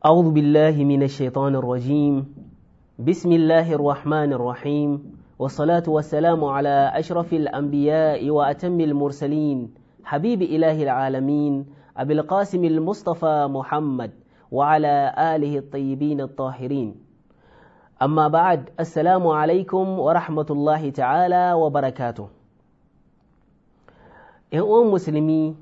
أعوذ بالله من الشيطان الرجيم بسم الله الرحمن الرحيم والصلاة والسلام على أشرف الأنبياء وأتم المرسلين حبيب إله العالمين أبي القاسم المصطفى محمد وعلى آله الطيبين الطاهرين أما بعد السلام عليكم ورحمة الله تعالى وبركاته ‘Yan musulmi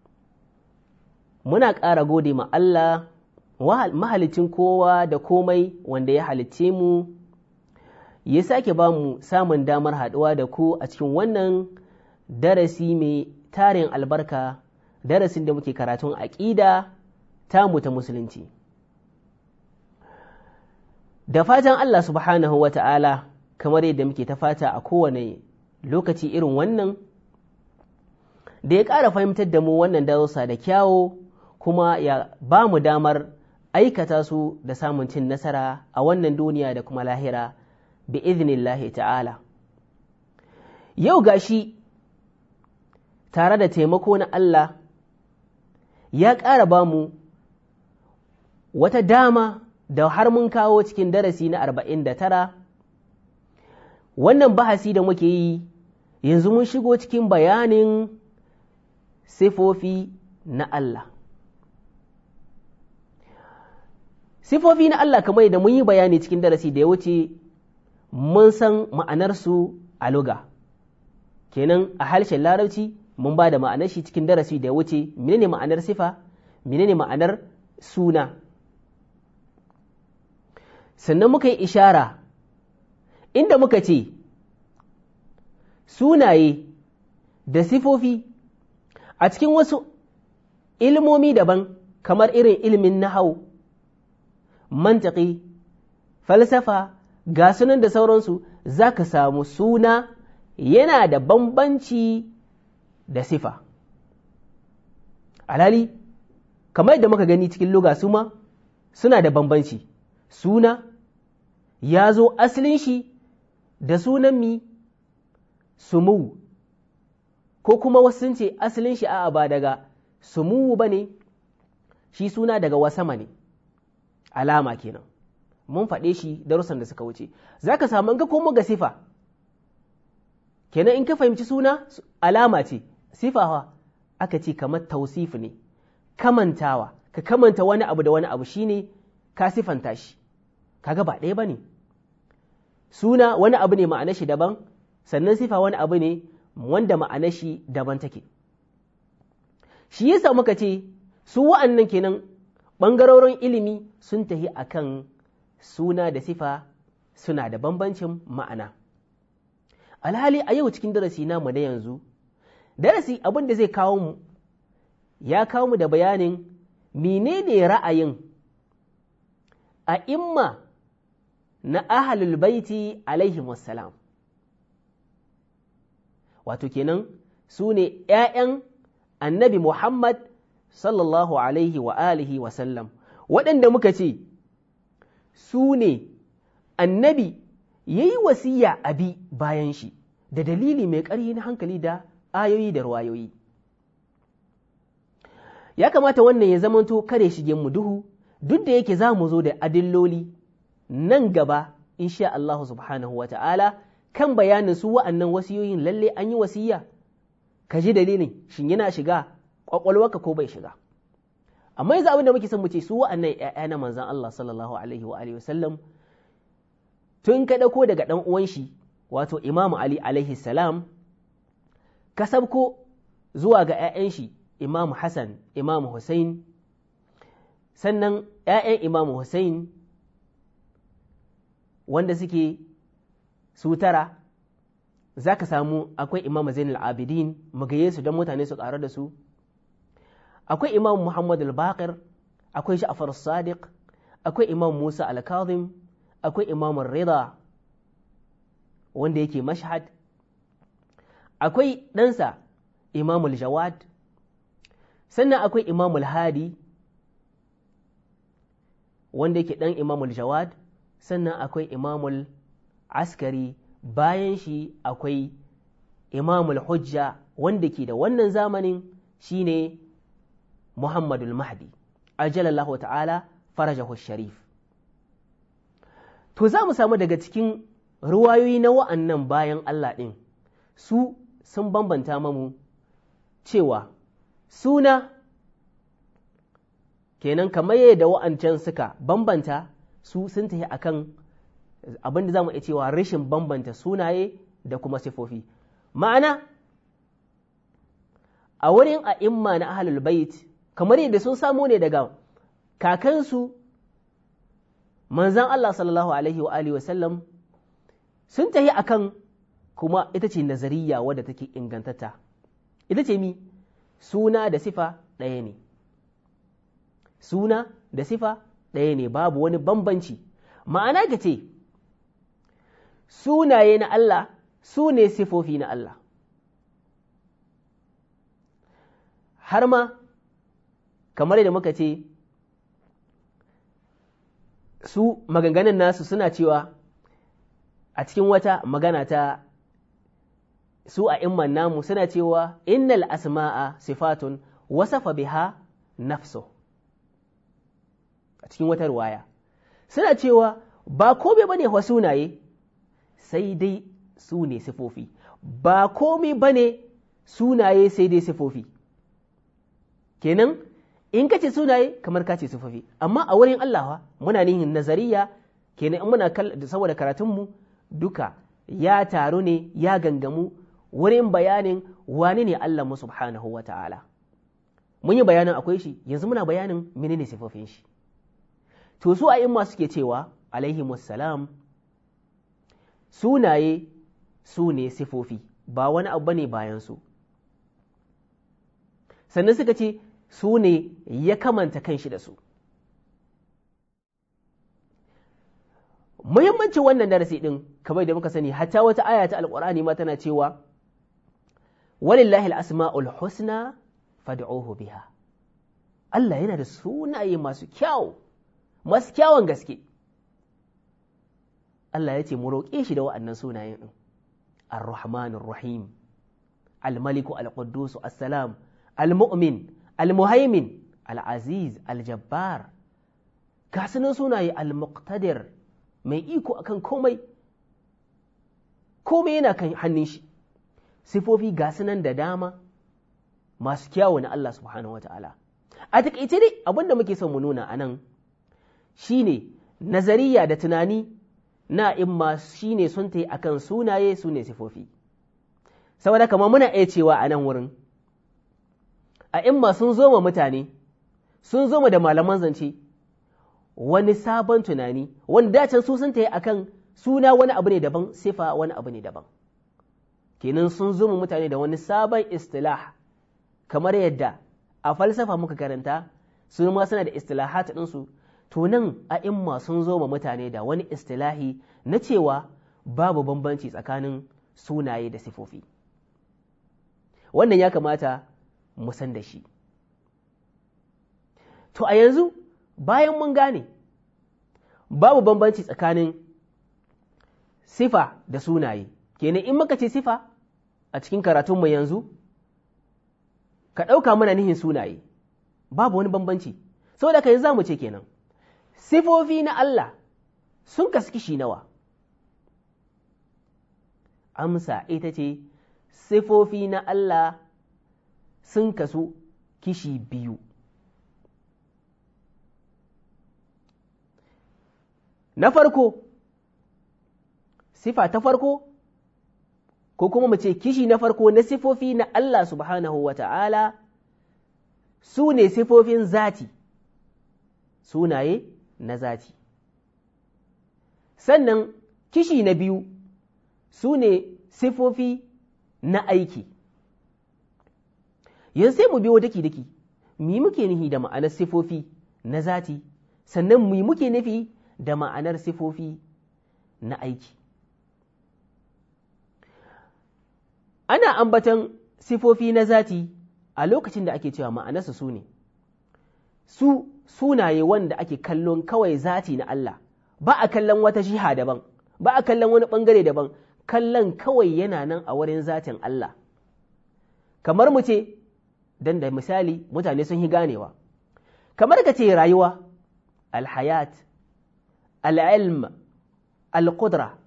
muna ƙara gode ma Allah mahalicin kowa da komai wanda ya halicce mu ya sake ba mu samun damar haɗuwa da ku a cikin wannan darasi mai tarin albarka darasin da muke karatun aƙida tamu ta musulunci da fatan Allah subhanahu wa ta'ala kamar yadda muke ta fata a kowane lokaci irin wannan da ya ƙara fahimtar da mu wannan darussa da kyawo kuma ya ba mu damar aikata su da samun cin nasara a wannan duniya da kuma lahira bi iznillahi ta'ala yau gashi tare da taimako na Allah ya ƙara ba mu wata dama da har mun kawo cikin darasi na arba'in da tara wannan bahasi da muke yi yanzu mun shigo cikin bayanin sifofi na Allah sifofi na Allah kamar da mun yi bayani cikin darasi da ya wuce mun san ma'anarsu a luga kenan a harshen larabci mun ba da ma'anar shi cikin darasi da ya wuce menene ma'anar sifa menene ma'anar suna sannan muka yi ishara inda muka ce sunaye da sifofi a cikin wasu ilmomi daban kamar irin ilimin nahau mantaki falsafa ga sunan da sauransu za ka samu suna yana da bambanci da sifa alhali kamar yadda muka gani cikin luga su ma suna da bambanci suna ya zo asalin shi da sunan mi sumu ko kuma wasu sun ce asalin shi a ba daga sumu ba ne shi suna daga wasama ne alama kenan mun faɗe shi darussan da suka wuce za ka samu in ka komo ga sifa kenan in ka fahimci suna alama ce sifawa aka ce kamar tausif ne kamantawa ka kamanta wani abu da wani abu shine ka sifanta shi kaga ba ɗaya ba ne suna wani abu ne ma'anar shi daban sannan sifa wani abu ne wanda ma'anar shi daban take shi yasa muka ce su wa'annan kenan ɓangarorin ilimi sun tafi akan suna da sifa suna da bambancin ma'ana alhali a yau cikin darasi namu na yanzu darasi abin da zai kawo mu ya kawo mu da bayanin menene ra'ayin a imma na ahalul baiti alaihi wassalam wato kenan su ne ‘ya'yan annabi Muhammad sallallahu alaihi wa alihi wa sallam waɗanda muka ce su ne annabi ya yi wasiya abi bayan shi da dalili mai ƙarfi na hankali da ayoyi da ruwayoyi ya kamata wannan ya zamanto kare shige mu duhu duk da yake za mu zo da adilloli nan gaba insha Allah subhanahu wa ta'ala kan bayanin su wa'annan wasiyoyin lalle an yi wasiya ka ji dalilin shin yana shiga kwakwalwarka ko bai shiga amma yanzu abin da muke son mu ce su wa'annan ƴaƴa na manzon Allah sallallahu alaihi wa alihi wasallam tun ka dauko daga dan uwan shi wato Imam Ali alaihi salam ka sabko zuwa ga ƴaƴan shi Imam Hassan Imam Hussein sannan ƴaƴan Imam Hussein wanda suke su tara za ka samu akwai Imam Zainul Abidin magaye su don mutane su ƙaru da su akwai imam Muhammad al-Baqir akwai Ja'far sadiq akwai imam Musa al-Kazim akwai imam Rida wanda yake Mashhad akwai ɗansa imam al-Jawad sannan akwai imam al-Hadi wanda yake ɗan imam al-Jawad sannan akwai imam al-Askari bayan shi akwai imam al-Hujja wanda ke da wannan zamanin shine Muhammadul Mahdi ajalallahu ta'ala farajahu sharif to za mu samu daga cikin ruwayoyi na wa'annan bayan Allah ɗin su sun bambanta mamu cewa suna kenan kamar yadda wa'ancan suka bambanta su sun tafi akan abin da za mu iya cewa rashin bambanta sunaye da kuma sifofi ma'ana a wurin a'imma na ahlul bait kamar yadda sun samo ne daga kakansu manzan Allah sallallahu alaihi wa alihi wasallam sun tafi akan kuma ita ce nazariya wadda take ingantata ita ce mi suna da sifa ɗaya ne suna da sifa ɗaya ne babu wani bambanci ma'ana ka ce sunaye na Allah su ne sifofi na Allah har ma kamar da muka ce su maganganun nasu suna cewa a cikin wata magana ta su a imman namu suna cewa innal asma'a sifatun wasafa biha nafso a cikin wata ruwaya suna cewa ba kome ba ne sunaye sai dai su ne sifofi ba kome ba ne sunaye sai dai sifofi kenan in ka ce sunaye kamar ka ce sifofi amma a wurin Allah muna nihin nazariya kenan in muna saboda karatunmu duka ya taru ne ya gangamu wurin bayanin wani ne Allah mu subhanahu wa ta'ala mun yi bayanin akwai shi yanzu muna bayanin menene sifofin shi to su a imma suke cewa alaihi salam sunaye su ne sifofi ba wani abu ne bayan su sannan suka ce su ne ya kamanta kanshi da su muhimmancin wannan darasi ɗin kamar da muka sani hatta wata aya ta alƙur'ani ma tana cewa walillahi al-asma'ul husna fad'uhu biha Allah yana da sunaye masu kyau masu kyawun gaske Allah ya ce mu roƙe shi da wa'annan sunayen ɗin ar-rahmanur rahim al-maliku al-quddus as-salam al-mu'min al-muhaimin al-aziz al-jabbar ga sunan sunaye al-muqtadir mai iko akan komai komai yana kan hannun shi sifofi ga sunan da dama masu kyawu na Allah subhanahu wa ta'ala a taƙaice dai abin da muke son mu nuna a nan shi ne nazariya da tunani na imma shi ne sun ta yi a kan sunaye su ne sifofi saboda kama muna iya cewa a nan wurin a imma sun zo ma mutane sun zo ma da malaman zance wani sabon tunani wanda dacin su sun ta yi a kan suna wani abu ne daban sifa wani abu ne daban kenan sun zo ma mutane da wani sabon istilah kamar yadda a falsafa muka karanta su ma suna da istilahat ɗinsu to nan a imma sun zo ma mutane da wani istilahi na cewa babu bambanci tsakanin sunaye da sifofi wannan ya kamata mu san da shi to a yanzu bayan mun gane babu bambanci tsakanin sifa da sunaye kenan in muka ce sifa a cikin karatunmu yanzu ka ɗauka mana nihin sunaye babu wani bambanci saboda ka yanzu za mu ce kenan sifofi na Allah sun kasu kishi nawa amsa ita ce sifofi na Allah sun kasu kishi biyu na farko sifa ta farko ko kuma mu ce kishi na farko na sifofi na Allah subhanahu wa ta'ala su ne sifofin zati sunaye na zati sannan kishi na biyu su ne sifofi na aiki yanzu sai mu biyo daki-daki mi muke nufi da ma'anar sifofi na zati sannan mi muke nufi da ma'anar sifofi na aiki ana ambatan sifofi na zati a lokacin da ake cewa ma'anarsa su ne su sunaye wanda ake kallon kawai zati na Allah ba a kallon wata jiha daban ba a kallon wani ɓangare daban kallon kawai yana nan a wurin zatin Allah kamar mu ce don da misali mutane sun yi ganewa kamar ka ce rayuwa alhayat al'ilm al-qudra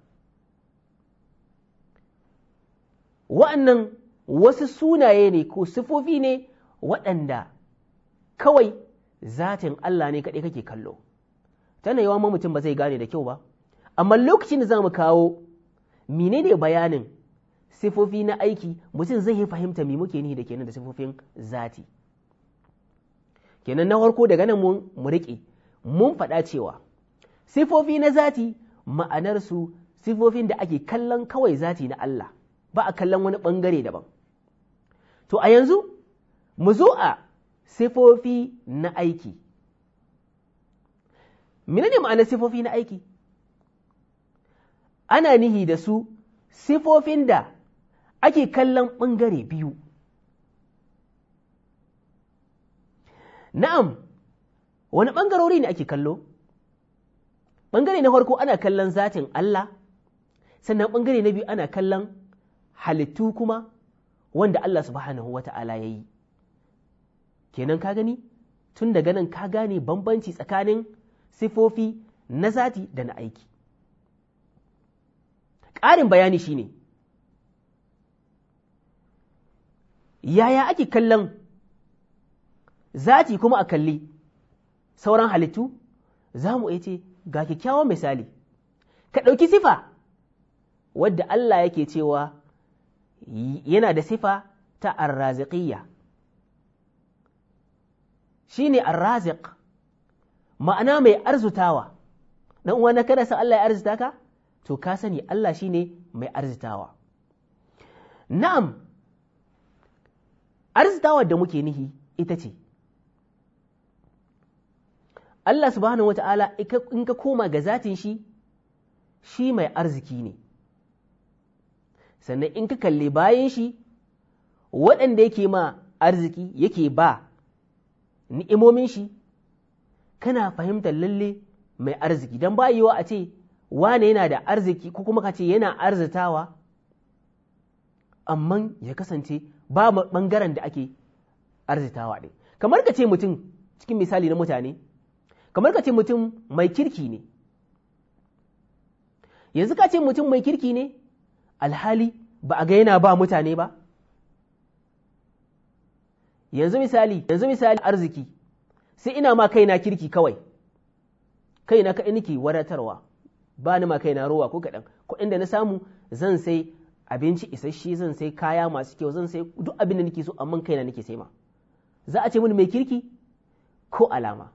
wa'annan wasu sunaye ne ko sifofi ne waɗanda kawai zatin Allah ne kaɗai kake kallo tana yawan mutum ba zai gane da kyau ba amma lokacin da za mu kawo menene bayanin sifofi na aiki mutum zai fahimta me muke nihi da kenan da sifofin zati kenan na farko daga nan mun mu riƙe mun faɗa cewa sifofi na zati ma'anarsu sifofin da ake kallon kawai zati na Allah ba a kallon wani ɓangare daban to a yanzu mu zo a sifofi na aiki menene ma'anar sifofi na aiki ana nihi da su sifofin da ake kallon ɓangare biyu na'am wani ɓangarori ne ake kallo ɓangare na farko ana kallon zatin Allah sannan ɓangare na biyu ana kallon halittu kuma wanda Allah subhanahu wa ta'ala ya yi kenan ka gani tun daga nan ka gane bambanci tsakanin sifofi na zati da na aiki ƙarin bayani shine yaya ake kallon zati kuma a kalli sauran halittu za mu ce ga kyakkyawan misali ka ɗauki sifa wadda Allah yake cewa yana da sifa ta arraziqiyya shi ne arraziq ma'ana mai arzutawa dan uwa na kada san Allah ya arzuta ka to ka sani Allah shi ne mai arzitawa na'am arzitawa da muke nihi ita ce Allah subhanahu wa ta'ala in ka koma ga zatin shi shi mai arziki ne sannan in ka kalli bayan shi waɗanda yake ma arziki yake ba ni'imomin shi kana fahimtar lalle mai arziki don ba yiwa a ce wane yana da arziki ko kuma ka ce yana arzitawa amma ya kasance ba ɓangaren da ake arzitawa ɗin kamar ka ce mutum cikin misali na mutane kamar ka ce mutum mai kirki ne yanzu ka ce mutum mai kirki ne alhali ba a ga yana ba mutane ba yanzu misali yanzu misali arziki sai ina ma kaina kirki kawai kaina ka nake wadatarwa ba ni ma kaina rowa ko kaɗan kuɗin da na samu zan sai abinci isasshe zan sai kaya masu kyau zan sai duk abin da nake so amma kaina nake sai ma za a ce mini mai kirki ko alama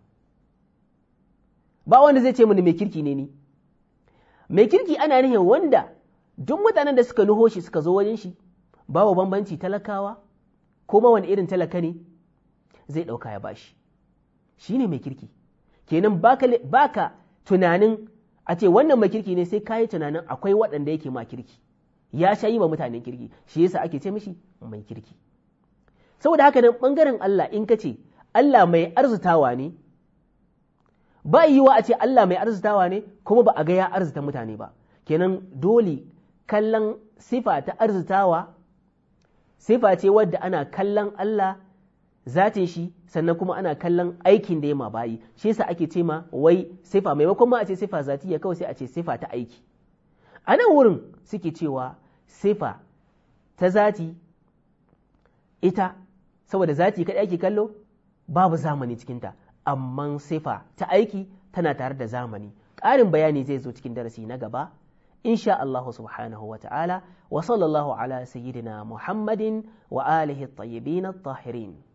ba wanda zai ce mini mai kirki ne ni mai kirki ana nihin wanda duk mutanen da suka nuho shi suka zo wajen shi babu bambanci talakawa ko ma wani irin talaka ne zai ɗauka ya bashi shi ne mai kirki kenan baka, baka tunanin a ce wannan mai kirki ne sai ka yi tunanin akwai waɗanda yake ma kirki ya sha yi wa mutanen kirki shi yasa ake ce mishi mai kirki saboda haka nan ɓangaren Allah in ka ce Allah mai arzutawa ne ba yiwa a ce Allah mai arzutawa ne kuma ba a ga ya arzuta mutane ba kenan dole kallon sifa ta arzutawa sifa ce wadda ana kallon Allah zatin shi sannan kuma ana kallon aikin da ya ma bayi shi yasa ake ce ma wai sifa maimakon ma a ce sifa zatiya kawai sai a ce sifa ta aiki a nan wurin suke cewa sifa ta zati ita saboda zati kaɗai ake kallo babu zamani cikinta amma sifa ta aiki tana tare da zamani ƙarin bayani zai zo cikin darasi na gaba insha Allah subhanahu wa ta'ala wa sallallahu ala sayyidina Muhammadin wa alihi at-tayyibin at-tahirin